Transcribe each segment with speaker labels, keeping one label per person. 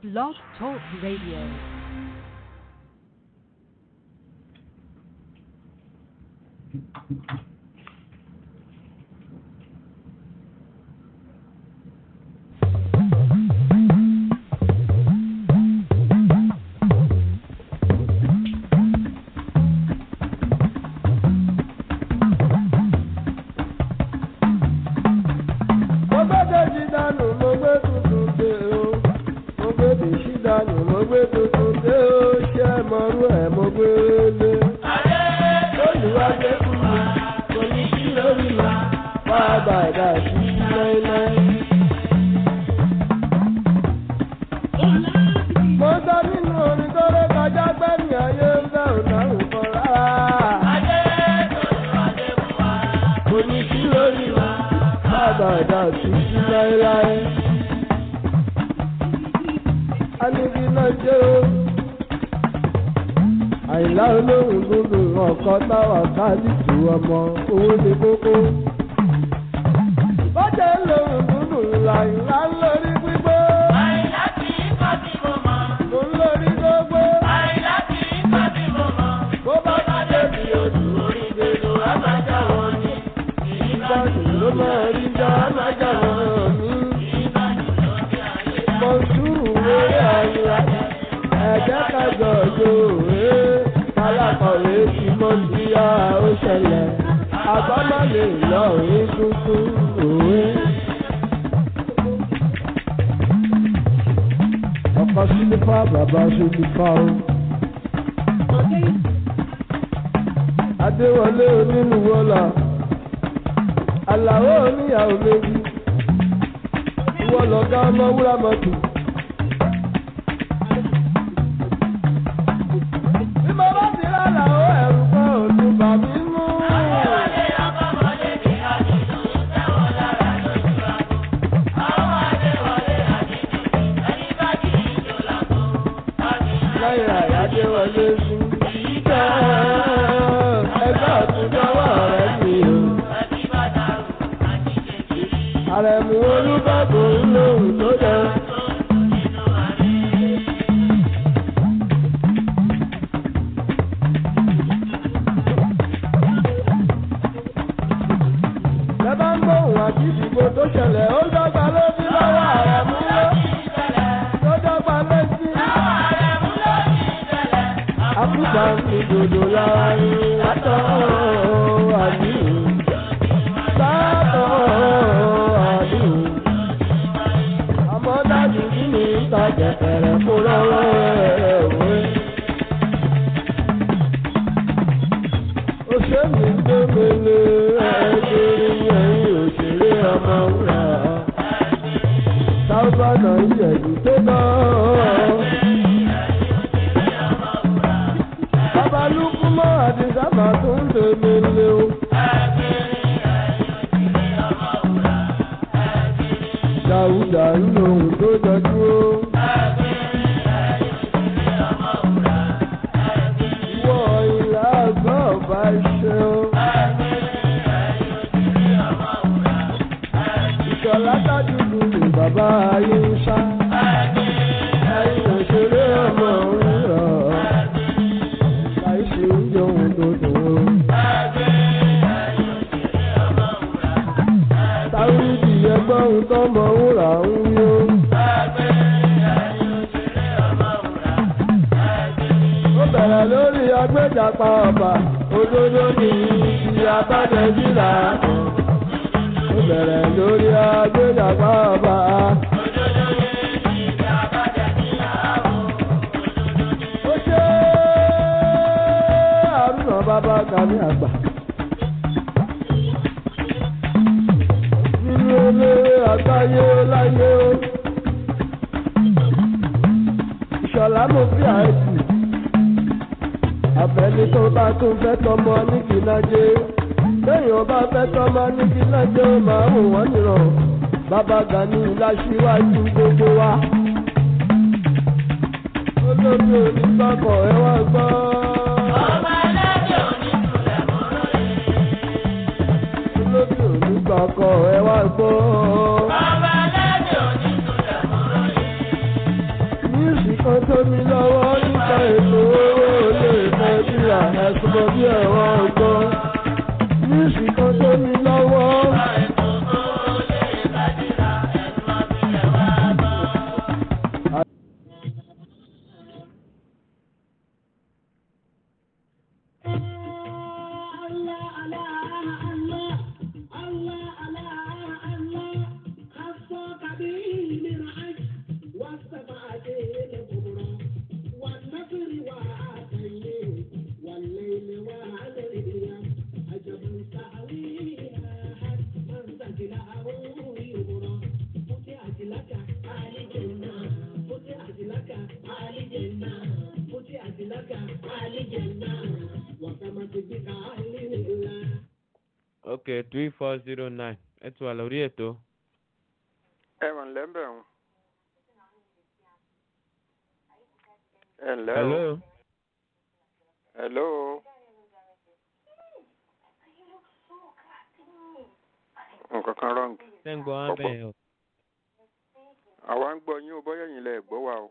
Speaker 1: Blog Talk Radio.
Speaker 2: mo gbé dèjì dànù mo gbé tuntun dé o mo gbé dèjì dànù mo gbé tuntun dé o ṣé mọ̀rú ẹ̀ mo gbé lé. olùwàgbé kú mi kò ní kí lórí mi wá bàdà sí láéláé. mo sọ nínú orin tó ré kọjá gbẹ́mí ayé ń bẹ̀ ò dáhùn kan rárá. kò ní kí lórí mi àbàdà títí láéláé. Anigi náà jẹ́ o. Àìlá olóhùn dúdú ọ̀kan táwà káàdìtì ọmọ owó ní kókó. Bọ́jà olóhùn dúdú làìlá ń lórí gbígbó. Mo ń lórí gbogbo. Bó bá ti débi odò orí gbèdò, á máa já wọn ní. Ìbàdàn ló máa rí já, á máa já wọn ní. Mọ̀súrù wéré àyíra, ẹ̀jẹ̀ kájọ òjò rèé. Alákọ̀wé ti mọ̀ sí ya ó ṣẹlẹ̀. Àgbọ́mọ̀ lè lọ rí tuntun òwe. Ọkọ̀ sílífà bàbá sílífà o. Adéwọlé onínúwọ́lá. Àlàó oníyàwó méjì. Ìwọ lọ̀gá ọmọ wúrà mọ́tò. Bí mo bá ti rà làó ẹ̀rù kan ò tún bà mí mú. Lẹ́yìn àyájẹ́ wọlé sùn. Ìjọ ẹgbẹ́ ọ̀túnjọ́wọ́ rẹ̀ mi o. Àrẹ̀mú olúbàbò ń lóhùn tó dẹ. Lẹ́bàá ń gbóhùn àti ìdìbò tó ṣẹlẹ̀, ó dọ́gba lójú lọ́wọ́ àrẹ̀mú ló. Tó dọ́gba létí. Àkùbà mi dòdò lára ni látọ̀ àdìrú. Látọ̀ àdìrú. Àmọ́ dájú kí ni ìta jẹ̀kẹ̀rẹ̀ kó lọ́wọ́ ẹ̀ wé. Òṣèlú tó mele ẹ̀ẹ́dẹ́rẹ́ ẹ̀yìn òṣèré ọmọ wúrà. Sábànà ìṣẹ̀lú tó náà. Babalúkú mọ́ àti sábà tó ń tẹ̀lé lé o. Dàúdà ń lo ohun tó jọjú o. Ìwọ ìlà àgbà ọba ṣe o. Ìṣọ̀lá tájúdú ni bàbá ayé ń sá. Ẹyin òṣèré ọmọ òun rọ̀. Láìsí oúnjẹ ohun tó dùn o. Táwídì ẹgbọ́n ohun tó mọ wúrà ń wí o. Ó bẹ̀rẹ̀ lórí agbẹ́jàpá ọba, òdodo ní ibi abájẹ́jìlá. Ó bẹ̀rẹ̀ lórí agbẹ́jàpá ọba. Ó ṣe àrùnà bàbá Gani àgbà. Nínú eléré àgbáyé láyé o. Ìṣọ̀lá mo fi àìsí. Àfẹ́ni tó bá tún fẹ́ tọmọ ní kìlájé. Téèyàn bá fẹ́ tọmọ ní kìlájé ó máa wò wọ́n nìrọ̀. Bàbá Gani láṣíwájú gbogbo wa. Olórí onígbàgbọ́ ẹ wá gbọ́. Olórí onígbàgbọ́ ẹ wá gbọ́.
Speaker 3: Ọba aládé òní tún lẹ̀ mọ́rọ́ yìí.
Speaker 2: kan tó mi lọ́wọ́ nípa ètò owó lè nàìjíríà ẹ̀sùn bí ẹ̀wọ̀n ọgbọ́n. Mísì kan tó mi lọ́wọ́.
Speaker 1: okay three four zero nine ẹ ti wà lórí ètò.
Speaker 3: ẹ mà ǹlẹ́ ń bẹ̀ wọ́n. ẹ ǹlẹ́ o.
Speaker 1: hello.
Speaker 3: hello. nǹkan kan wrong.
Speaker 1: ṣé ń gbọ́ wọn bẹ́ẹ̀ o.
Speaker 3: àwa ń gbọ́ yín o bọ́yá yín lẹ gbọ́ wa o.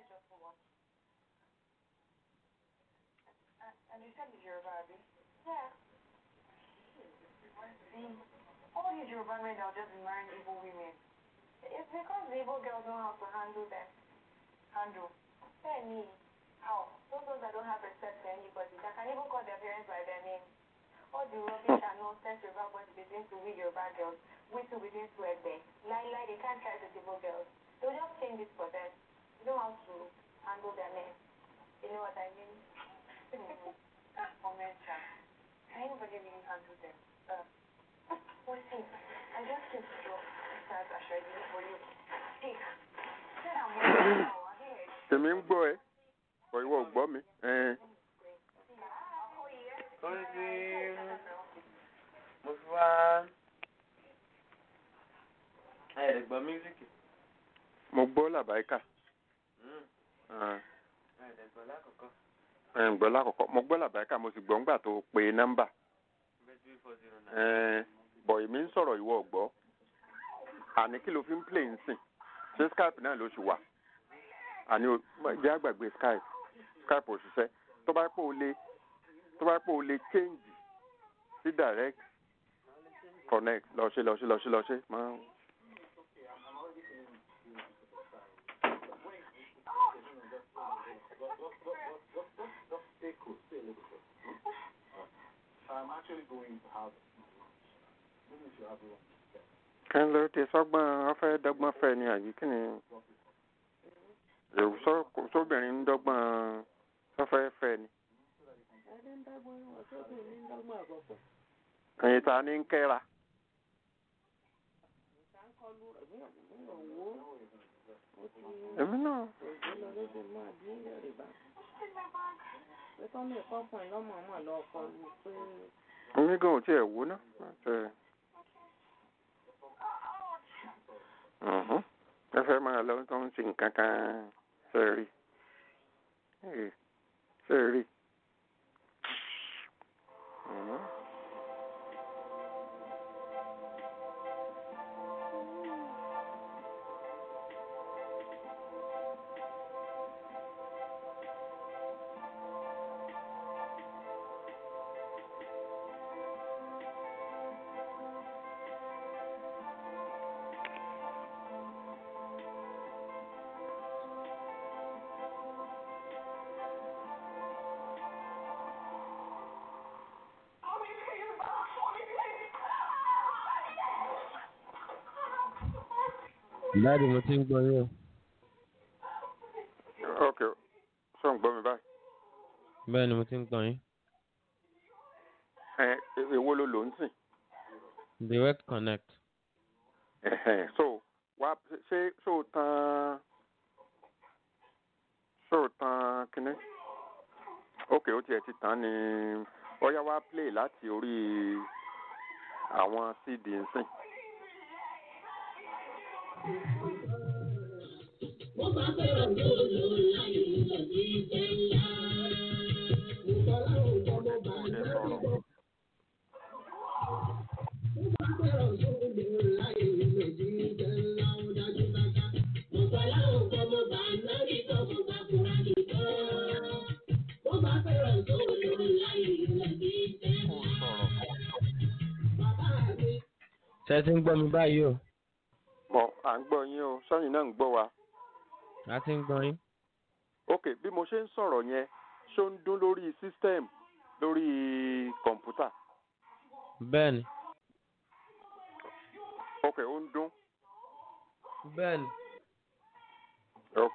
Speaker 4: All these Yoruba men are just marrying evil women. It's because the evil girls know how to handle them. Handle. Tell me, how? Those ones that don't have respect for anybody, that can even call their parents by their name. All the rubbish and nonsense Yoruba boys begin to we Yoruba girls. We too begin to egg Lie, lie, they can't try the evil girls. They'll just change it for them. They know how to handle their men. You know what I mean? Comment, Can anybody really handle them? Uh, well, see, I just came to drop start Ashadi for you. See, said I'm working now. I hear it.
Speaker 3: èmi ń gbọ́ ẹ bọ̀ ìwọ ò gbọ́ mi. ẹn.
Speaker 1: torí tí mo fi wá ẹ̀rẹ̀ gbọ́ mísíkì.
Speaker 3: mo gbọ́ làbáyíkà.
Speaker 1: ẹ̀rẹ̀ gbọ́ lákòókò.
Speaker 3: ẹ̀ ń gbọ́ lákọ̀ọ́kọ́ mo gbọ́ làbáyíkà mo sì gbọ́ ńgbà tó pe nọ́mbà.
Speaker 1: three four zero nine.
Speaker 3: ẹn, bọ̀ èmi ń sọ̀rọ̀ ìwọ ò gbọ́. àní kí ló fi ń play ń sìn ṣé skype náà ló ṣì wà. àní o jẹ́ àgbàgbé skype skype ò ṣiṣẹ́ tó bá pò ó lé tó bá pò ó lé change sí direct connect lọ ṣe lọ ṣe lọ ṣe lọ ṣe máa. kí ló ti sọ́gbọ́n ọ̀fẹ́ dọ́gbọ́n fẹ́ ni àbí kí ni èrò sọ- sóbìnrin ń dọ́gbọ́n sọ́fẹ́ fẹ́ ni. ẹ̀yin ta ni ń kẹ́ra. èmi náà èmi gan ò tiẹ̀ wò ná. Ṣe- Mhm. ẹ fẹ́ máa lọ tó ń sin nǹkan kan ṣe rí Eh, ṣe rí. Mhm.
Speaker 1: dáàdi mo ti ń gbọ́ yín o.
Speaker 3: ok sọ ń gbọ́ mi báyìí.
Speaker 1: bẹ́ẹ̀ ni mo ti ń gbọ́ yín.
Speaker 3: ẹ èwo ló lò ń sìn.
Speaker 1: direct connect.
Speaker 3: Ẹ̀hẹ̀n, so wá ṣé ṣó o tan ṣó o tan kínní ok ó tiẹ̀ ti tán ni ọ̀yá wá play láti orí àwọn cd ń sìn.
Speaker 5: Mo
Speaker 1: ẹ ti ń gbọ́ mi báyìí o
Speaker 3: mọ à ń gbọ́ yín o sẹ́yìn náà ń gbọ́ wa.
Speaker 1: a ti ń gbọ́ yín.
Speaker 3: ok bí mo ṣe ń sọ̀rọ̀ yẹn ṣó ń dún lórí system lórí kọ̀ǹpútà.
Speaker 1: bẹ́ẹ̀ni
Speaker 3: ok ó ń dún.
Speaker 1: bẹ́ẹ̀ni
Speaker 3: ok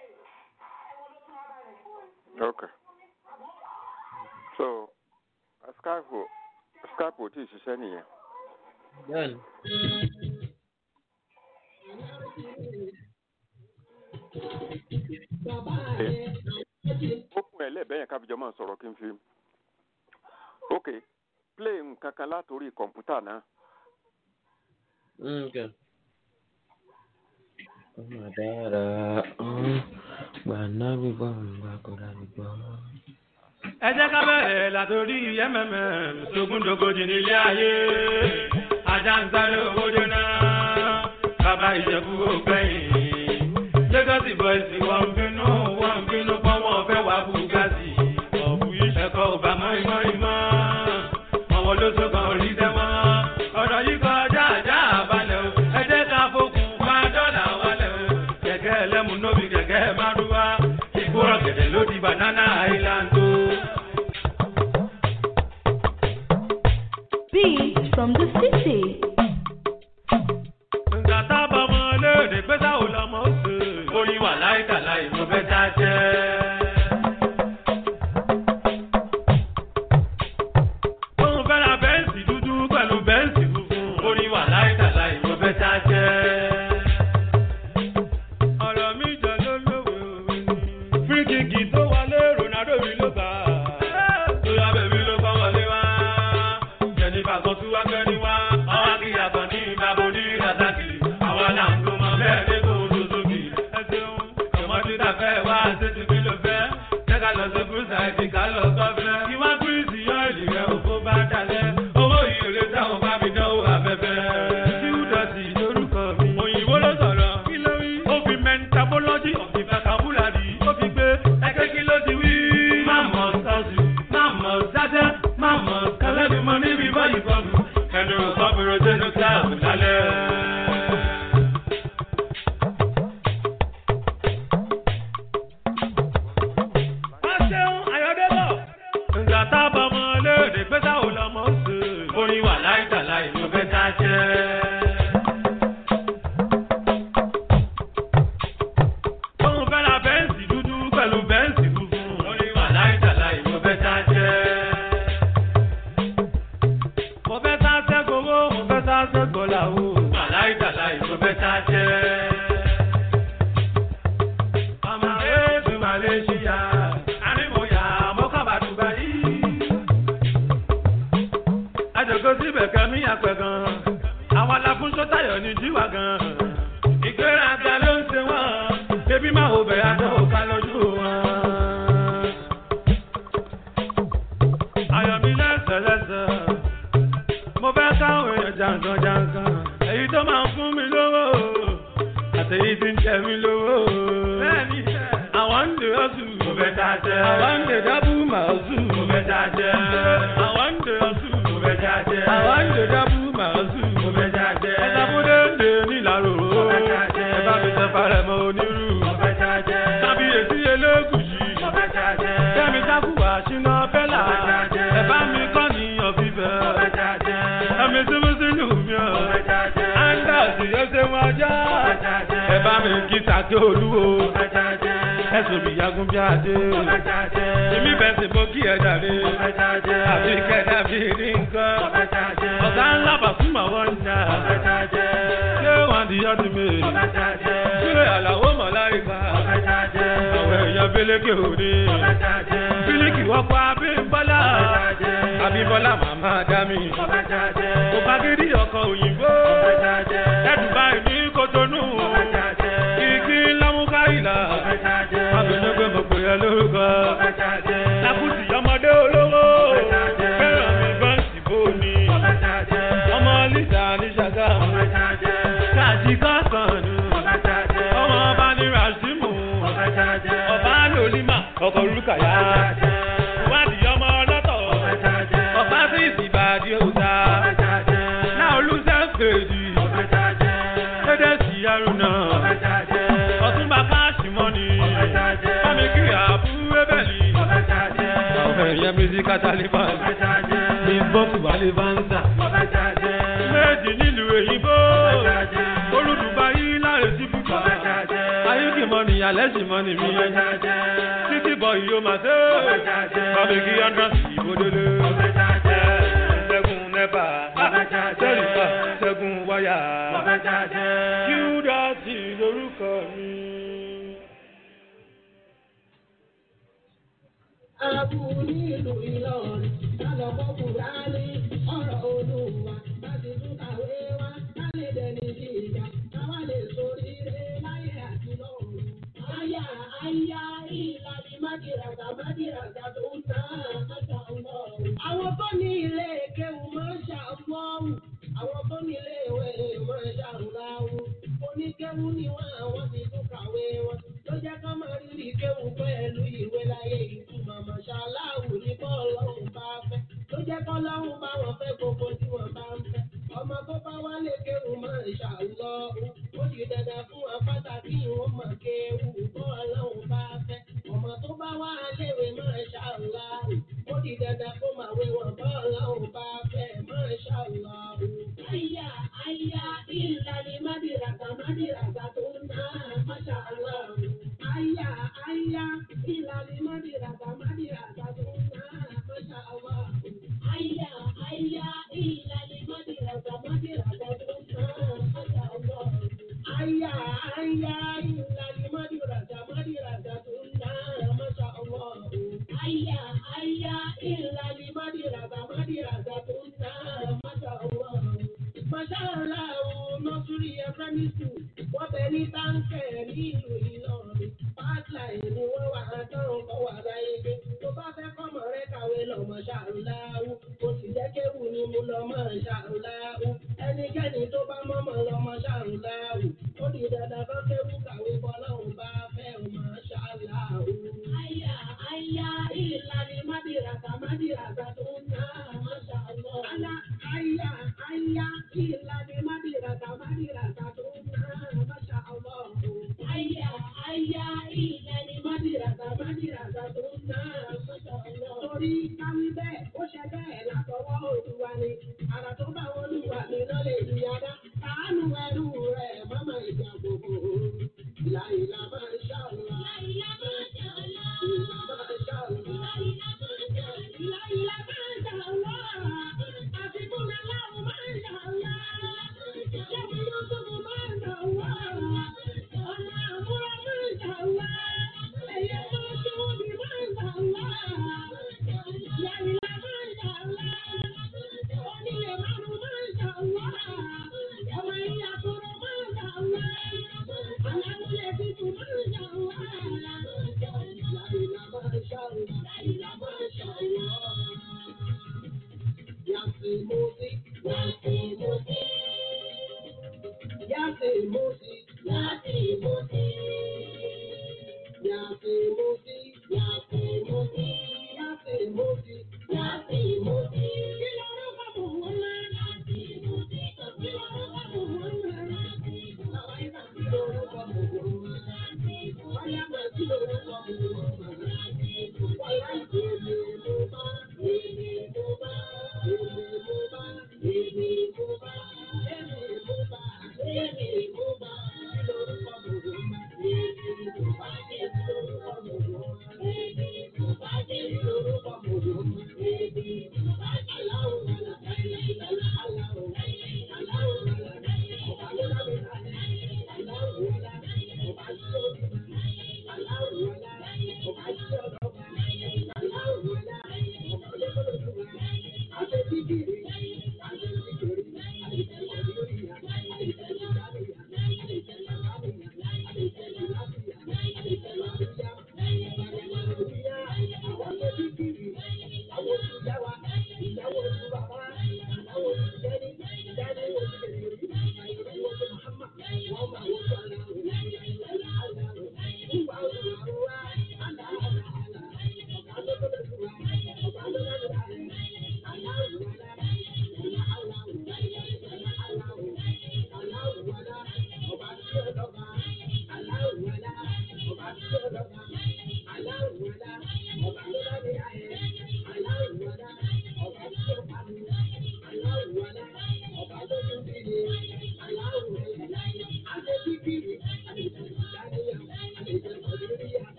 Speaker 3: ok so skype ò skype ò tí ì ṣiṣẹ́ nìyẹn.
Speaker 1: bẹ́ẹ̀ni.
Speaker 3: ó kún ẹ lẹ́ẹ̀bẹ́ yẹn kábíjọ máa sọ̀rọ̀ kí n fi. ok play nǹkan kan látòrí kọ̀ǹpútà náà.
Speaker 1: Okay. ọmọ dára gbà náà gbígbọ́ gbà kó dá gbígbọ́.
Speaker 5: ẹ jẹ́ ká bẹ̀rẹ̀ látòrí mmm sógúndógójì nílé ayé ajá ń sáré owó jóná bàbá ìjẹ̀bú ògbẹ́yìn lẹ́gọ́sì bọ́ìsì wọ́n ń bínú wọ́n ń bínú pọ́ wọn fẹ́ wá bùgásì ọ̀bù ẹ̀kọ́ ò bá mọ́ ìmọ̀ ìmọ̀ àwọn olóṣogbo orí dẹ́mọ́ ọ̀rọ̀ yìí kọjá àjá àbálẹ̀ o ẹ jẹ́ ká fokùn bá dọ́là wálẹ̀ o kẹ̀kẹ́ ẹlẹ́mu nóbi kẹ̀kẹ́ márúwá ìgbóràn gẹ̀dẹ̀ ló di banana island o.
Speaker 6: Beats from the city.
Speaker 5: Nǹkan tábà mọ léèrè pé táwo lọmọ ó sè. Oyin wà láìka láì mo fẹ́ já jẹ́. Òun fẹ́ ra bẹ́ǹsì dúdú pẹ̀lú bẹ́ǹsì funfun. Oyin wà láìka láì mo fẹ́ já jẹ́. Ọ̀rọ̀ mi jọ ló lówe òwe ni. Fíríkìkì tó wọlé Ronaldo mi ló gbà. Tóyá bèbí ló kọ́ wọlé wá. Jẹ̀nifà kan tún wá gbẹ́ni wá. Ọwọ́ akíyà kan ní ìbábo ní Razaki. Àwa là ń gbọmọ bẹ́ẹ̀ ní kò Suzuki. Ẹ ṣeun, ọmọdé ta fẹ́ wá ṣètì kí ló fẹ́. Jẹ́ ká lọ sí Gúúsà ẹ̀dì ká lọ sọ́fẹ́. Ìwá Gúrísì yọ ìlì rẹ̀ òfó bá dalẹ̀. Owó ìrèlè táwọn bá mi dánwò afẹ́fẹ́. Tíwúdọ̀sì lórúkọ mi. Òyìnbó ló sọ̀rọ̀. Kí ló wí? Ó fi mentabology of the vocabulary. Ó fi gbé ẹgbẹ́ kí ló ti wí. Máàmọ̀ sọ́ọ̀sì, máàmọ̀ sájẹ́, máàmọ̀ kẹlẹ́bí mọ níbi báyìí bọ́ọ̀lù. Ẹnu kọ́bìrò sínú kíláàbù lálẹ́. Wọ́n ṣeun Ayọ̀débọ̀. Ǹgbà tábà mọ léèrè pé táwo lọmọ ó sè. Orin wà láìka láì ló fẹ́ ká jẹ́. Òun fẹ́ ra bẹ́ǹsì dúdú pẹ̀lú bẹ́ǹsì funfun. Orin wà láìka láì ló fẹ́ ká jẹ́. Mo fẹ́ sá sẹ́gbowó, mo fẹ́ sá sẹ́gbọ́láwó. Wà láìka láì ló fẹ́ ká jẹ́. Ọmọ Èébì Malaysia, Arímọ̀yà, Mọ́kànbá Dubai. Àjọ̀gọ́ síbẹ̀ kẹ́mí àpẹ̀ gan. Àwọn aláfúnṣọ́ tayọ̀ ní jíwà gan. Ìgbéraga ló ń ṣe wọ́n. Bébí máa wò bẹ̀ àjọ òkà lójú wọn. Ayọ̀mí lẹ́sẹ̀lẹ́sẹ̀. Mo fẹ́ káwọn èèyàn jàǹkan jàǹkan. Èyí tó máa ń fún mi lówó. Àtẹ̀yí tí ń jẹ mí lówó. Bẹ́ẹ̀ni, àwọn ń dè ọ́sù. Mo fẹ́ já jẹ́. Àwọn ń dè dábù màásù. Mo fẹ́ já jẹ́. Àwọn ń dè ọ́sù. Mo fẹ́ já jẹ́. Àwọn ń dè dábù màásù. Mo fẹ́ já jẹ́. Ẹ̀ka fúdé ń dè nílàró. Mo fẹ́ já jẹ́. Ẹ bá mi sẹ́ farẹ̀ mọ́ onírú. Mo fẹ́ já jẹ́. Kábíyèsí elégùsì. Mo fẹ́ já jẹ́. Kẹ́mi jákùwà ṣínà fẹ́là. Mo fẹ́ já jẹ́. Ẹ bá mi kọ́ níyàn fífẹ́. Mo fẹ́ já jẹ́. Ẹ̀mí tí mo sì lù mí ọ̀. Mo fẹ́ já jẹ́. Áńdàsì yóò ṣe wọn já. Mo fẹ́ já jẹ́. Ẹ bá mi kí sàkí olúwo. Mo fẹ́ já jẹ́. Ẹ̀sùn mi yagun bí adé. Mo fẹ́ já jẹ́. Èmi bẹ̀ sì mo kí ẹ dàrí. Mo fẹ́ já jẹ́. Àbí kẹ́dà bí rí nǹkan. Mo fẹ́ já jẹ́. Ọ̀gá ńlá bàfúmọ̀ wọ́n ń jà. Mo fẹ́ já jẹ́. Ṣé wọ́n di ọdún mi? Mo fẹ́ já jẹ́. Ṣé àlàó mọ̀ láríkà? Mo fẹ́ já jẹ́. Àwọn èèyàn Bílíkì òde. Mo fẹ́ já jẹ́. Bílíkì wọ́pọ̀ Abímbọ́lá. Mo fẹ́ já jẹ́. Abímbọ́lá màmá dá mi. Mo fẹ́ já jẹ́. Mo bá gidi ọkọ̀ òyìnbó. Mo fẹ́ já jẹ́. Ẹ̀dùn báyìí ní Kotonu. Mo fẹ́ já jẹ́. Kìkì lámúkáìlà. Mo fẹ́ já jẹ́. Abìnrin pé mo pè é lórúkọ. Mo fẹ́ já jẹ́. Lákùtì ọmọdé olówó. Mo fẹ́ já jẹ́. Fẹ́ràn mi bọ́ǹsì bóni. Mo fẹ́ já jẹ́. Ọmọ Lisa ní Ṣàgá. Mo fẹ́ já jẹ́. Káàdì kọ̀ọ̀kan nù. Mo fẹ́ já jẹ́. Ọmọ ọba ní Rasimu. Mo fẹ́ já jẹ́. Ọba Lolima. Ọkọ̀ Olúkàyà. Mo fẹ́ já jẹ́. Ìwádìí ọmọ ọlọ́tọ̀. Mo fẹ́ já jẹ́. Ọba sí ìsìbàdí òòta. Mo fẹ́ já jẹ́. Náà olùsẹ́ fèjì. sí kátàlífà ní bọ́ọ̀sì wálé fáńtà méjì nílùú èyìnbó olùdùbà yìí láre sí fúkà ayíkì mọ́ ni alẹ́ sì mọ́ ni mí títí bọ̀ yìí ó máa ṣe bàbíkí andras ìbòdélé ṣẹ́gun nẹ́fà sẹ́ríkà ṣẹ́gun wáyà kíúdàtì lórúkọ mi.
Speaker 7: Abu nílùú Ìlọrin, lálọ́kọ́ Kùránì, ọ̀rọ̀ Olúwa, láti tún kàwé wá, ká lè dẹni sí ìjà, káwá lè sórí rẹ̀ láyé àti lọ́run. Àyà àyà ìlànà májìràgà májìràgà tó ń ná àmàjà ọlọ́run. Àwọn tó ní ilé kéwù máa ń ṣàfọ́ọ̀mù, àwọn tó ní ilé ìwé máa ń ṣàǹgáwù. Oníkéwù ni wọ́n àwọn ti tún kàwé wọn. Ló jẹ́ ká máa rírì kéwù pẹ̀lú ìwé láyé ìtumọ̀ mọ̀ṣáláàwù ní bọ́ọ̀lọ́hùn bá fẹ́. Ló jẹ́ kọ́ lọ́hùn bá wọn fẹ́ gbogbo tí wọ́n bá ń fẹ́. Ọmọ tó bá wálé kéwù máa ń ṣàlọ́hùn. Ó di dandan fún wọn pàtàkì ìwọ̀n mọ̀ kéwù bọ́ọ̀lọ́hùn bá fẹ́. Ọmọ tó bá wá léwe máa ṣàlọ́hùn. Ó di dandan kó máa wé wọn bọ́ọ̀lọ́hùn bá fẹ́ máa ṣàlọ́hùn. Àyà àyà ìlànà mádìràgà mádìràgà tó ń ná máṣàlọ́hùn. Àyà àyà ìlànà mádìràgà mádìràgà tó ń ná máṣàlọ́hùn. Àyà àyà ìlànà mádìràgà mádìràgà tó ń ná máṣàlọ́hùn. Àyà àyà ìlànà mádìràgà mádìràgà tó ń ná máṣàlọ́hùn. Àyà àyà ìlànà mádìràgà mádìràgà tó ń ná máṣàlọ́hùn. Màṣáàlá o, nọ́sùrì ẹ̀fẹ́mí sùn, wọ́n bẹ ní táǹkẹ̀ nílùú Ìlọrin. Pátláì ni wọ́n wà á tán kọ́ wà láyé gbé. Tó bá fẹ́ kọ́mọ rẹ kàwé lọ màṣáàlá o, kò sì jẹ́ kéwù ni mo lọ màṣáàlá o. Ẹnikẹ́ni tó bá mọ́mọ́ lọ màṣáàlá o, ó di dandan kọ́ kéwù kàwé bọ́lọ́hùn bá fẹ́ o màṣáàlá o. Àyà àyà ìlànà mádìràgà mádìràgà tó ń ná màṣáàlá. Àyà àyà àyà ìlànà mádìràgà mádìràgà tó ń ná màṣáàlá. Àyà àyà ìlànà mádìràgà mádìràgà tó ń ná màṣáàlá. Torí káwí bẹ́ẹ̀, ó ṣe bẹ́ẹ̀ látọwọ́ Olúwa ni. Àrà tó bá wọn lùwà ní lọ́lẹ̀ ìyáda. Kàánú ẹrú rẹ̀ mọ́mọ́ ìjà gbogbo. Láìlá máa ń ṣàlùwà. Láìlá máa ń ṣàlùwà. Láìlá máa ń ṣàlùwà. Láìlá máa ń ṣàlùwà. Láìlá máa ń ṣàlùwà. Àfikún mi láwọn máa ń ṣàlùwà. Ṣẹ́mi Yúsùfù máa ń ṣàlùwà. Ọ̀nà àmúra máa ń ṣàlùwà. Ẹ̀yẹ máa ṣe òbí máa ń ṣàlùwà. Láìlá máa ń ṣàlùwà. Onílé márùn-ún máa ń ṣàlùwà. Ọmọ ìyá kúrò máa ń ṣàlùwà. Aláwùlẹ̀ tuntun máa ń ṣàlùwà. Láìlá máa ń ṣàlùwà. Láìlá máa ń ṣàlùwà. Yàtì mọ́sí, yàtì mọ́sí. Yàtì mọ́sí, yàtì mọ́sí. Yàtì mọ́sí, yàtì mọ́sí. Yàtì mọ́sí, yàtì mọ́sí. Kí ló ń bá bò wọ́n lọ? Yàtì mọ́sí. Kí ló ń bá bò wọ́n lọ? Yàtì mọ́sí. Bàbá yìí kà kí ló ń bá bò wọ́n lọ? Yàtì mọ́sí. Báyà máa kí ló ń bá bò wọ́n lọ? Yàtì mọ́sí. Wàyà ìdílé mo bá, èmi mo bá, èmi mo bá, èmi mo bá, èmi mo bá, èmi mo bá. Kí ló ń bá bò wọ́n lọ? Èmi mo bá, èmi ló ń bá bò wọ́n lọ? Èmi mo bá, èmi ló ń bá bò wọ́n lọ? Èmi mo bá, aláwọ̀ wàlà, aláwọ̀ wàlà, aláwọ̀ wàlà, ọba ló lábẹ́ láti, aláwọ̀ wàlà, ọba ló lábẹ́ láti, aláwọ̀ wàlà, ọba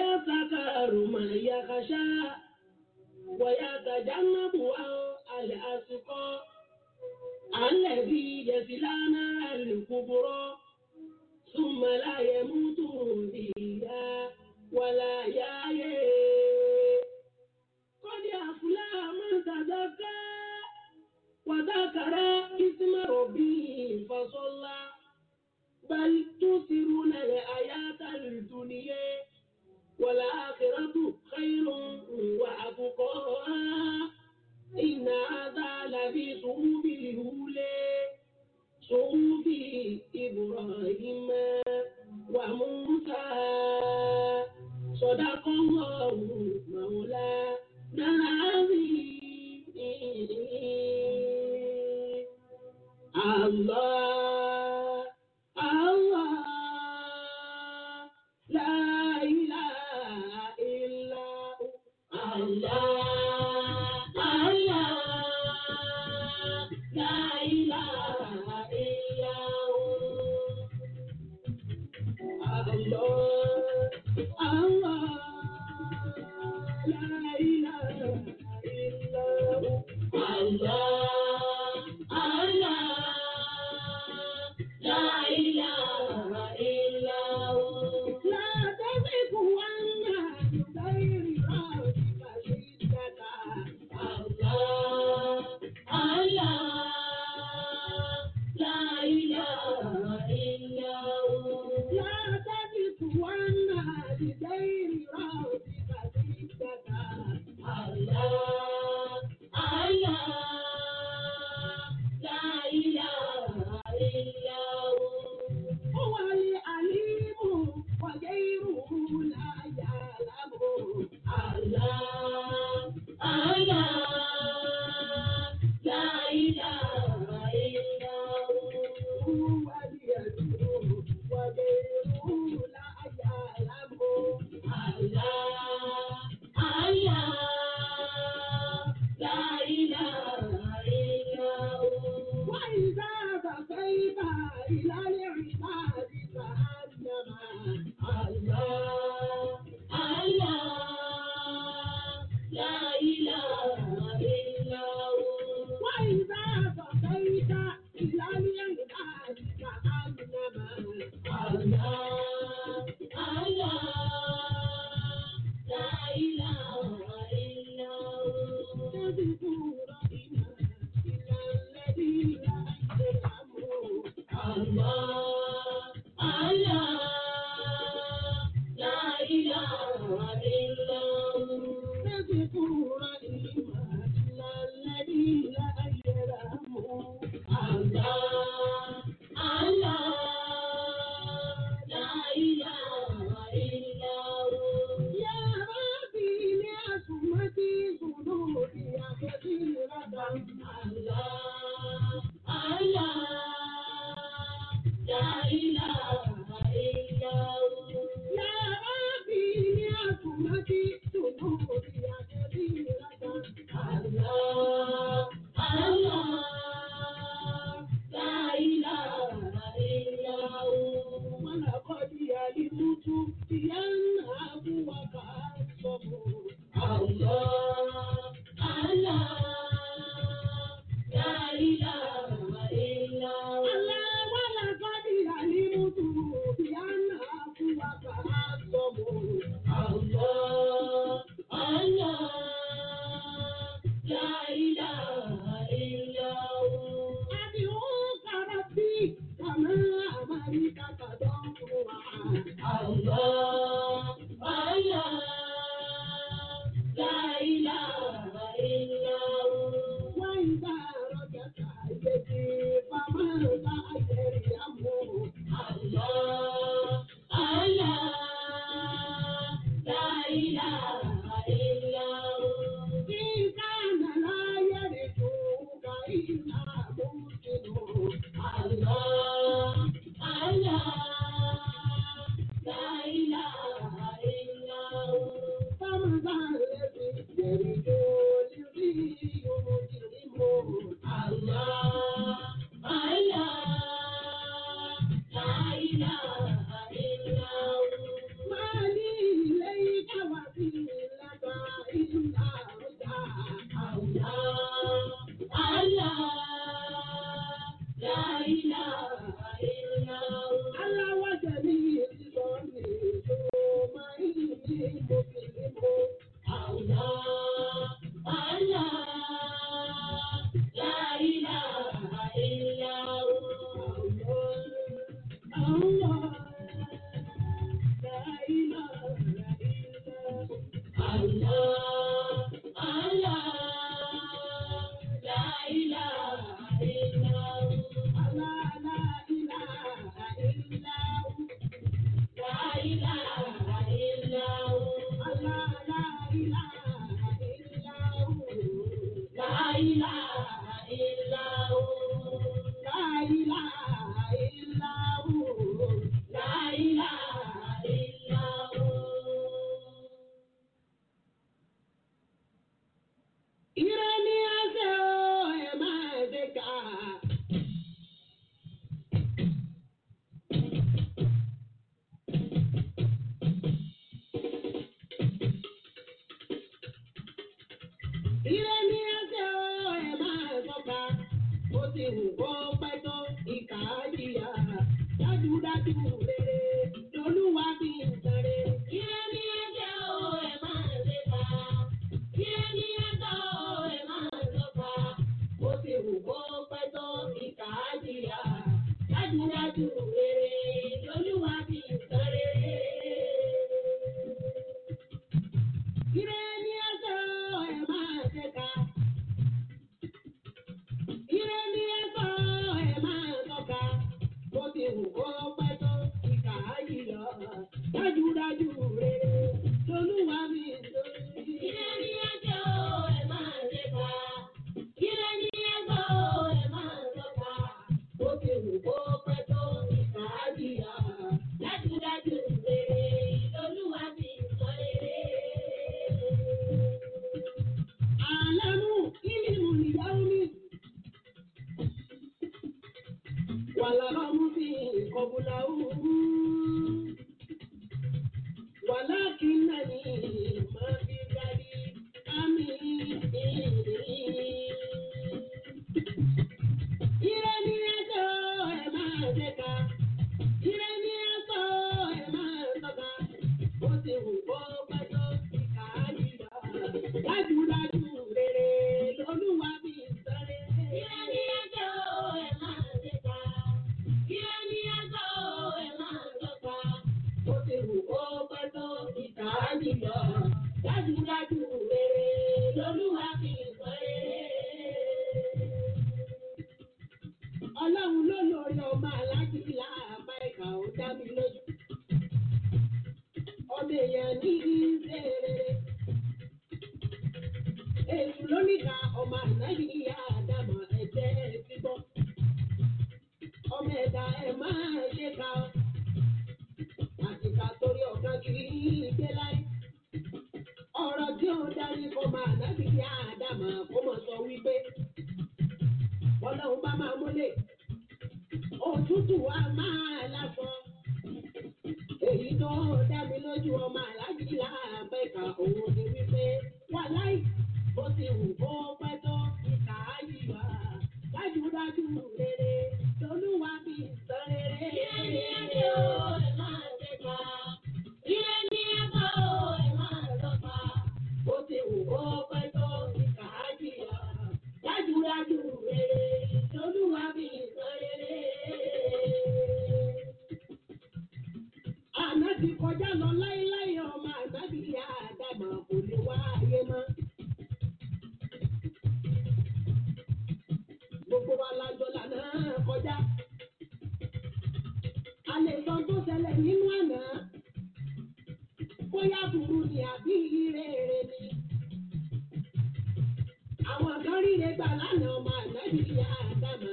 Speaker 7: ويذكر من يخشى ويتجنبها الأشقى الذي يصلى نار الكبرى ثم لا يموت فيها ولا يحيى قد أفلح من تزكى وذكر اسم ربه فصلى بل تؤثرون الحياة الدنيا والآخرة خير وأبقى إن هذا لفي صحف الأولى صحف إبراهيم وموسى صدق الله مولانا العظيم الله الله لا إله إلا هو الله الله لا إله إلا هو الله الله لا إله إلا هو الله الله لا إله إلا هو لا تزغ عنا بغير ربك شدك الله الله لا إله إلا هو لا تزغ عنا بغير ربك شدك الله الله لا إله إلا هو هو العليم وغيره لا يعلم الله الله لا إله إلا هو هو اليمين وغيره لا يعلم الله الله لا إله إلا هو وإذا بقيت إلى العباد فأنما الله الله لا إله إلا هو وإذا بقيت إلى العباد فأنما الله الله لا إله إلا هو تذكر إلى الذين أجرموا الله الله لا إله إلا هو تذكر إلى الذين أجرموا الله الله لا إله إلا هو يا ربي لعصمتي صدوري كثيرة الله الله لا إله إلا هو يا ربي لعصمتي صدوري كثيرة الله الله لا إله إلا هو ولقد علمت بأن أبوك أصبر الله الله لا إله إلا هو الله ولقد علمت بأن أبوك أصبر الله الله لا إله إلا هو أدعوك ربي كما أمرك تضرعا الله الله لا إله إلا هو وإذا رجعت يدي فماذا يريم الله الله لا إله إلا هو إن كان لا يرجوك إلا ممكن الله الله لا إله إلا هو فماذا الذي يرجو لذي يمجرم الله الله لا إله إلا هو ما لي إليك Mùsùlùmí. Àwùjọ àlá láìlá ìlà àwùjọ àlá láìlá ìlà àlá àlá láìlá ìlà àlá láìlá ìlà. La ilaha illallah. Allah, la ilaha illallah. La ilaha illallah. La ilaha illallah. La ilaha illallah. Ire ni ase o, ẹ máa ṣe ká. Ire ni ẹsẹ̀ o, ẹ máa sọ́ka. Ó ti hù kó pẹ́ tó ìkà jìyà. Dájúdájú rere lolúwa fi ń sáré. Ire ni ẹsẹ̀ o, ẹ máa lépa. Ire ni ẹsẹ̀ o, ẹ máa sọ́ka. Ó ti hù kó pẹ́ tó ìkà jìyà. Dájúdájú rere lolúwa fi ń sáré. Ire ni ẹsẹ̀ o, ẹ máa ṣẹ́ka. Ire ni ẹsẹ̀ o, ẹ máa tọ́ka. Bó ti wù kó pẹ́ tó ìkà yìí lọ. Dájúdájú rere lolúwa mi lórí. Ire ni ẹsẹ̀ o, ẹ máa ṣẹ́ka. Ire ni ẹsẹ̀ o, ẹ máa tọ́ka. Bó ti wù kó pẹ́ tó ìkà yìí lọ. Dájúdájú rere lolúwa mi lórí. Àlánú ìlú ìyàwó mi. Wàlàbà mú sí ìkọ̀bùlà òwú. Wàlákì náà ní máa fi gbàdí àmì. Ire ni ẹjọ́ ẹ máa ṣẹ́ka. Ire ni ẹjọ́ ẹ máa tọ́ka. Ó ti wù kó pẹ́ tó ìkà yíyá. Dájúdájú rere lolúwa mi sáré. Ire ni ẹjọ́ ẹ máa ṣẹ́ka. Ire ni ẹjọ́ ẹ máa tọ́ka. Ó ti wù kó pẹ́ tó ìkà yíyá. Dájúdájú rere lolúwa mi sáré. Ọlọ́run ló lórí ọmọ aláàjì láàbá ìkà ó dá mi lójú. Ọmọ èèyàn ní ìṣeré. Èṣù ló níka ọmọ ànábì ìyá àdàmọ̀ ẹ̀jẹ̀ ti gbọ́. Ọmọ ẹ̀dá ẹ̀ máa ṣe ka ọ́. Àtìkà torí ọ̀gá kiri gbé láyé. Ọ̀rọ̀ tí ó darí kọ́mọ ànábì ìyá àdàmọ̀ kó mọ̀ sọ wípé. Ọlọ́run bá máa múlẹ̀. Òtútù wa máa lásán. Èyí tó dá mi lójú ọmọ aláàjì láàbẹ̀ka òun ni wípé wà láì bó ti wù kó pẹ́ tó ìkà yìí wá. Dájúdájú rere lolúwa fi sọ rere. Ilé ní ẹjọ́ ẹ máa ṣe pa. Ilé ní ẹjọ́ ẹ máa lọ pa. Bó ti wù kó pẹ́ tó ìkà yìí wá. Dájúdájú rere lolúwa fi sọ rere. Àná ti kọjá lọ láéláé ọmọ àgbàbí ìyá àdàmà kò lè wá ayé mọ́. Gbogbo wa la jọ lànà kọjá. A lè sọ tó ṣẹlẹ̀ nínú àná. Bóyá burú ni àbí rere ni. Àwọn kan ríre gbà lánàá ọmọ àgbàbí ìyá àdàmà.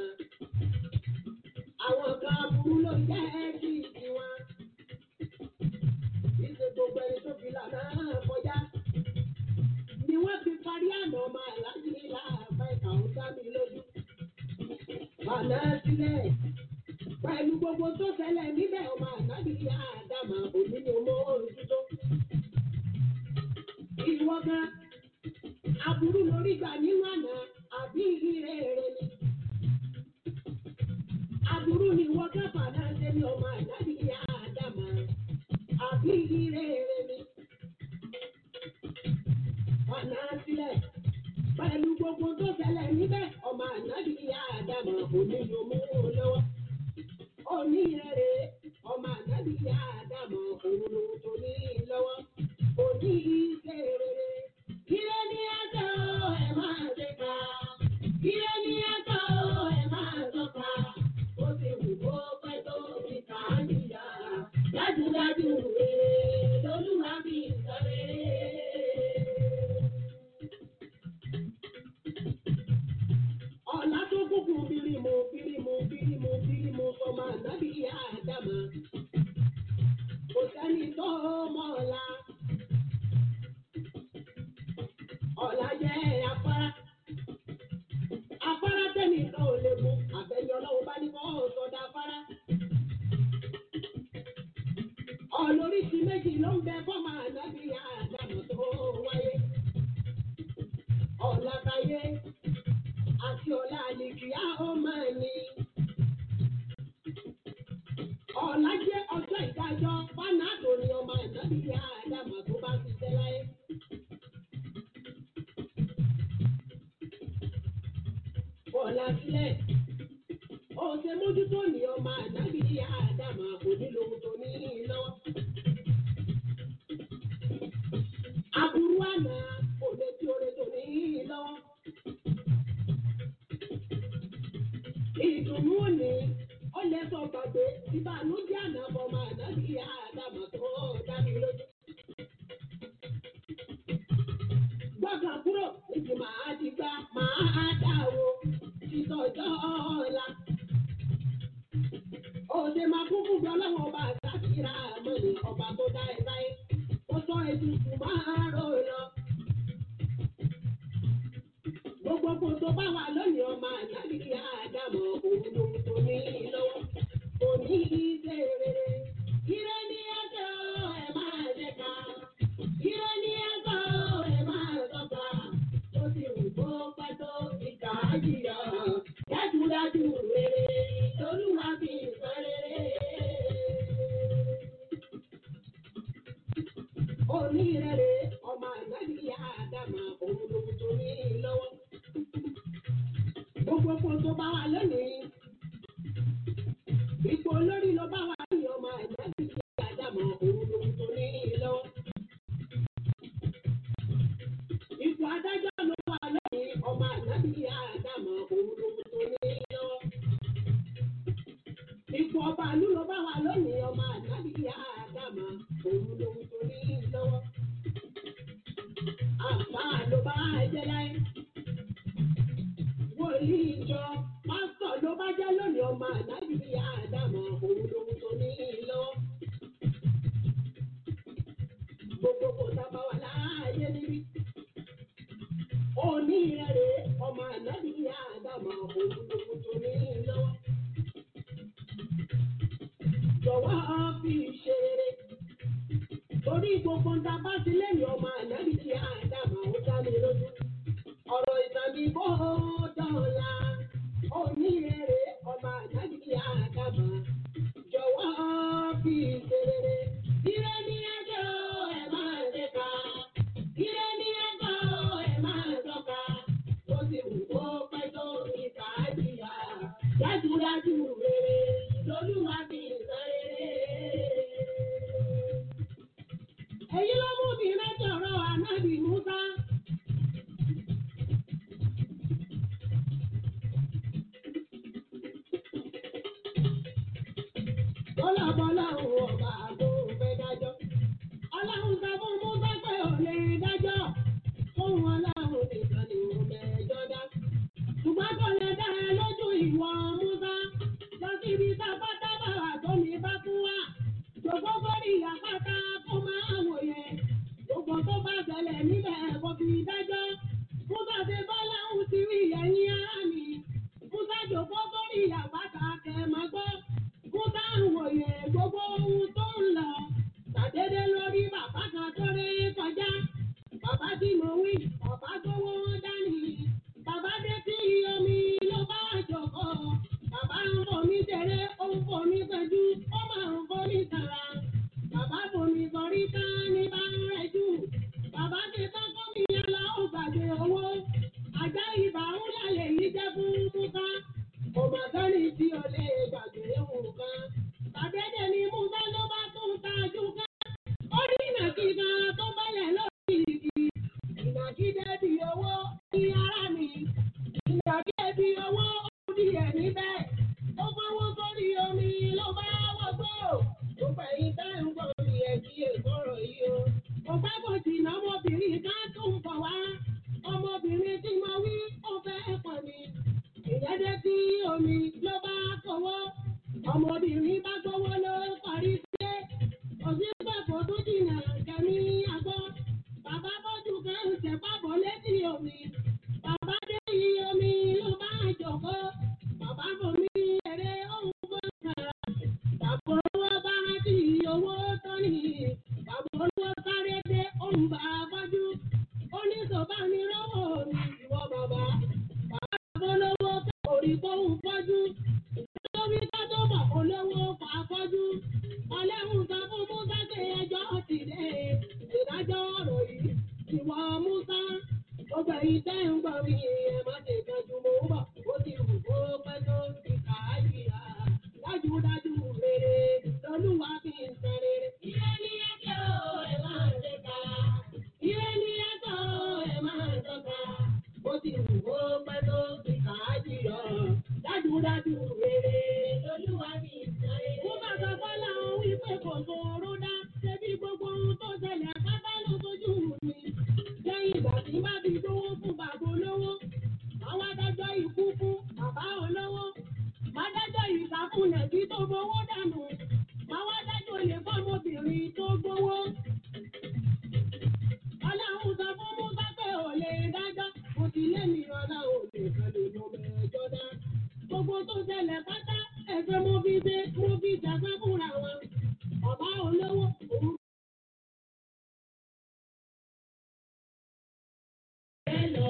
Speaker 7: Àwọn kan burú ló jẹ́ kí tiwọn ìṣe gbogbo ẹni tó fi lànà kọjá. Ni wọ́n fi parí àná ọmọ aláàjì nílà àbá ìkà ó dá mi lójú. Àná sílẹ̀ pẹ̀lú gbogbo tó ṣẹlẹ̀ níbẹ̀ ọmọ aláàjì ní àdàmà òní ni mo ojútó. Ìwọ gan, aburú lórí gbà nínú àná àbí ire rere ni. Aburú ni ìwọ káfà náà ṣe ní ọmọ aláàjì ní àdàmà àbí ire rere ni. fana sílẹ̀ pẹ̀lú gbogbo tó ṣẹlẹ̀ níbẹ̀ ọmọ ànábì ìyá àdàmọ̀ onílò mú un lọ́wọ́ oníyẹrẹ ọmọ ànábì ìyá àdàmọ̀ òun tó ní lọ́wọ́ òní ìṣe rere kílẹ̀ ní ẹjọ́ ẹ̀ máa ṣe ká kílẹ̀ ní ẹjọ́ ẹ̀ máa tọ́ka ó ti wù kó pẹ́ tó fi kà á níyà dájúdájú rere lolúwa fi sọ rere. ọ̀la tó kúkú bírímù bírímù bírímù bírímù sọmọ ànábì ìyá àdàmà kò sẹ́ni tó mọ̀ ọ̀la. ọ̀la jẹ́ afárá afárá tẹ́nìkan ò lè mú àbẹ̀yẹ ọlọ́run bá ní kọ́ sọ̀dọ̀ afárá. ọ̀lóríṣi méjì ló ń bẹ fọ́mọ ànábì ìyá àdàmà tó wáyé. ọ̀la táyé àti ọ̀la àlèkìá ó máa ní. Ọ̀la jẹ́ ọjọ́ ìdájọ́ Fánáàdò ni ọmọ ìnábì ìyá Ádámà tó bá ṣiṣẹ́ láyé. Ọ̀la sílẹ̀. Òṣè mójútó ni ọmọ ìnábì ìyá Ádámà kò nílò ohun tó ní lọ́wọ́. Aburú àná kò lè tí oore tó ní lọ́wọ́. ìdùnnú òní ó lè sọ gbàgbé ìbànújẹ́ àná ọmọ ànábì àdàmà tó dábì lójú. gbọ́dọ̀ kúrò níbi màá ti gbá màá dáwọ́ ìtọ́jọ́ ọ̀la. òde máa kún fún gbọ́lọ́wọ́ ọba àtàkìrà àmọ́ni ọba tó dá ẹ láyé ó sọ ètùtù máa rò lọ. Gbogbo kò tó bá wà lónìí ọmọ ànábì àdàmọ̀ òun lòun tó ní lọ́wọ́. Kò ní ìṣe rere. Ire ní ẹjọ́ ẹ máa jẹ ká. Ire ní ẹjọ́ ẹ máa tọ́ka. Ó ti wù kó pẹ́ tó ìkà jìyà. Dájúdájú rere lolúwa fi sọ rere. Onírere ọmọ ànábì àdàmọ̀ òun lòun tó ní lọ́wọ́ gbogbo epo tó bá wà lónìí. Ipò olórí ló bá wà ní ọmọ àìláàbí tí àdàmọ̀ òun lòun tó ní lọ́wọ́. Ipò adájọ́ ló wà lónìí ọmọ àìláàbí tí àdàmọ̀ òun lòun tó ní lọ́wọ́. Ipò ọba ìlú ló bá wà lónìí ọmọ àìláàbí tí àdàmọ̀ òun lòun tó ní lọ́wọ́. Àǹfààní ló bá ẹjẹ́ láyé wòlíì ìjọ pásítọ̀ ló bá jẹ́ lónìí ọmọ àdábì àdàmọ̀ òun lòun tó ní lọ́wọ́. Gbogbo kò sábà wà láàyè níbí. Òní rẹ̀ ọmọ àdábì àdàmọ̀ òun lòun tó ní lọ́wọ́. Jọ̀wọ́ fi ṣe rere. Torí gbogbo ń ta bá sí lẹ́yìn ọmọ àdábì àdàmọ̀ ó dá mi lójú ọ̀rọ̀ ìtàbí bó dọ̀la onírèrè ọba àdájì àdàbà jọ̀wọ́ fi ṣerere. Ire ní ẹjọ́ ẹ máa ṣe ká. Ire ní ẹjọ́ ẹ máa tọ́ka. Ó ti wù kó pẹ́ tó ìka jìyà. Dájúdájú rere lolúwa fi sọ rere. Èyí ló mú mi rẹ́tọ̀rọ̀ ànábì Musa. Bọ́lá òun ọba àgbo fẹ́ dájọ́. Ọlọ́run sọ fún Musa pé ò lè dájọ́. Fóun ọlọ́run nìkan ni òun mẹ́jọ dá. Ṣùgbọ́n kò lè dá ẹ lójú ìwọ Musa. Lọ síbi tábátábà wà tó ní bá fún wa. Gbogbo bórí àpáta tó máa wòye. Gbogbo tó bá ṣẹlẹ̀ níbẹ̀ kò fi dájọ́. Musa ṣe bọ́lá òun ti rí ẹ̀yìn ara mi. Musa jòkó bórí àpáta kẹ̀ máa gbọ́. Musa ń wòye gbogbo ohun tó ń lọ. Tàdédé lórí bàbá kan tó ré kọjá. Bàbá tí mo wí, bàbá gbówó dání. Bàbá dé tí omi ló bá jòkó. Bàbá ń fomi ṣeré, ó ń fomi pẹ̀jú, ó máa ń fomi sàrà. Bàbá fomi kọrí ká ní bá ń rẹ̀jú. Bàbá ti tán fún mi yẹn lọ, ó àṣẹpàbọ̀ létí omi. Bàbá dé iye omi ló bá jọ̀kọ́. Bàbá bò mí eré òun bó kàrà. Bàbá olówó bá rántí owó tó ní. Bàbá olówó sáré dé òun bá bọ́jú. Ó ní sọ̀bá mi lọ́wọ́ mi ìwọ bàbá. Bàbá olówó orí kóhùn fọ́jú. Lórí ká tó mọ̀ olówó fà fọ́jú. Ọlẹ́hùn sọ fún Musa pé ẹjọ́ ti dé. Ìdájọ́ ọ̀rọ̀ yìí ìwọ Musa. Gbogbo èyí tẹ́ ń gbọ́ mi ẹ̀ má ṣe tọ́jú mo ń bọ̀. Ó ti wù kó pẹ́ tó ti kà á yíra. Dájúdájú rere lolúwa fi ń sọ rere. Ire ni ẹjọ́ ẹ máa ṣe ká. Ire ni ẹjọ́ ẹ máa tọ́ka. Ó ti wù kó pẹ́ tó ti kà á yíra. Dájúdájú rere lolúwa fi ń sọ rere. Mo máa sọ fọ́lá òun wípé kò sòro dá. Ṣebí gbogbo ohun tó ṣẹlẹ̀ pátá ló fojú mi. Lẹ́yìn ìgbà tí bá fi dówó fún bàbá olówó. Àwọn adájọ́ ikú fún bàbá olówó. Máa dájọ́ ìsàkúnlẹ̀ tí tó gbowó dànù. Máa wá dájọ́ olè fọ́mọbìnrin tó gbowó. Ọlọ́run sọ fún Musa pé ò lè dájọ́. Mo ti lé mi ọlá òde kan lè mọ mẹ́jọ dá. Gbogbo tó ṣẹlẹ̀ pátá ẹ̀fẹ̀ mo fi dé mo fi jàgbá fúnra wọn. Bàbá olówó òun. Bẹ́ẹ̀ lọ.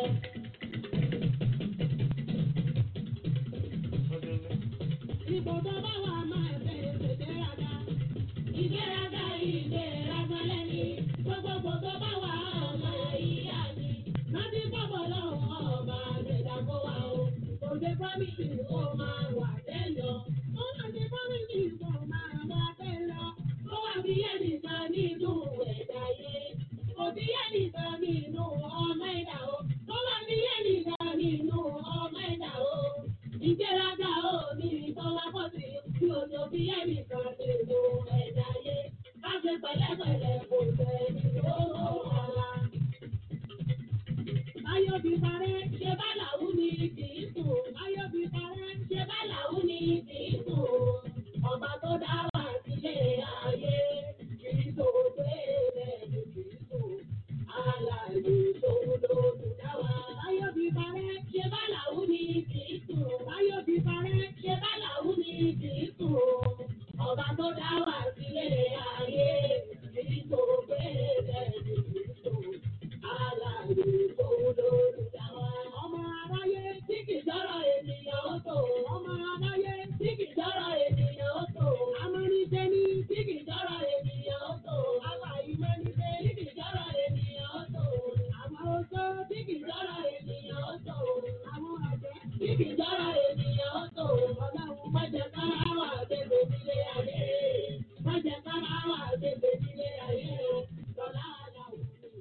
Speaker 7: Ìbò tó bá wà máa bẹ̀rẹ̀ ṣègbéraga. Ìgbéraga ìgbéraga lẹ́ni. Gbogbogbò tó bá wà ọmọ ìyá mi. Rántí bọ́bọ̀ lọ́wọ́ ọba àgbẹ̀dá kó wà o. Kò dé fámìlì kó máa wà tẹ́lọ. Ó wà ní fámìlì kó máa wà tẹ́lọ. Ó wà bí ẹnìkan nínú ẹ̀dá yé. Kò bí ẹnìkan nínú ọmọ ẹ̀dá o. Ó wà bí ẹnìkan nínú ọmọ ẹ̀dá o. Ìgbéraga ò ní ìtọ́lá pọ̀ sí bí ojú bí ẹnìkan nínú ẹ̀dá yé. Ká ṣe pẹ̀lẹ́pẹ̀lẹ́ kò tẹ̀ ní owó ọ̀la. Báyọ̀ bí parẹ́, ṣe bá làwú ni kì í sùn. Báyọ̀ bí parẹ́, ṣe bá làwú ni kì í sùn. Ọba tó dá wà sílé ayé, kì í sùn pé lẹ́nu kì í sùn. Alàyè tó lòdù dá wa. Báyọ̀ bí parẹ́, ṣe bá làwú ni kì í sùn. Báyọ̀ bí parẹ́, ṣe bá làwú ni kì í sùn. Ọba tó dá wà sílé ayé, kì í sùn pé lẹ́nu kì í sùn. Alàyè tó lòdù dá wa. Ọmọ aráyé tí kì í jọ́rọ̀ ènìyàn ó tò. Ọmọ aráyé tí kì í jọ́rọ̀ ènìyàn ó tò. Amọ́nisẹ́ ní tí kì í jọ́rọ̀ ènìyàn ó tò. Aláìmọ́nisẹ́ tí kì í jọ́rọ̀ ènìyàn ó tò. Àwọn oṣó tí kì í jọ́rọ̀ ènìyàn ó tò. Àwọn àjẹ́ tí kì í jọ́rọ̀ ènìyàn ó tò. Ọlọ́run má jẹ́ kára wà bèbè nílé ayé. Má jẹ́ kára wà bèbè nílé ayé. Lọ́lá àlàó ni ìyá.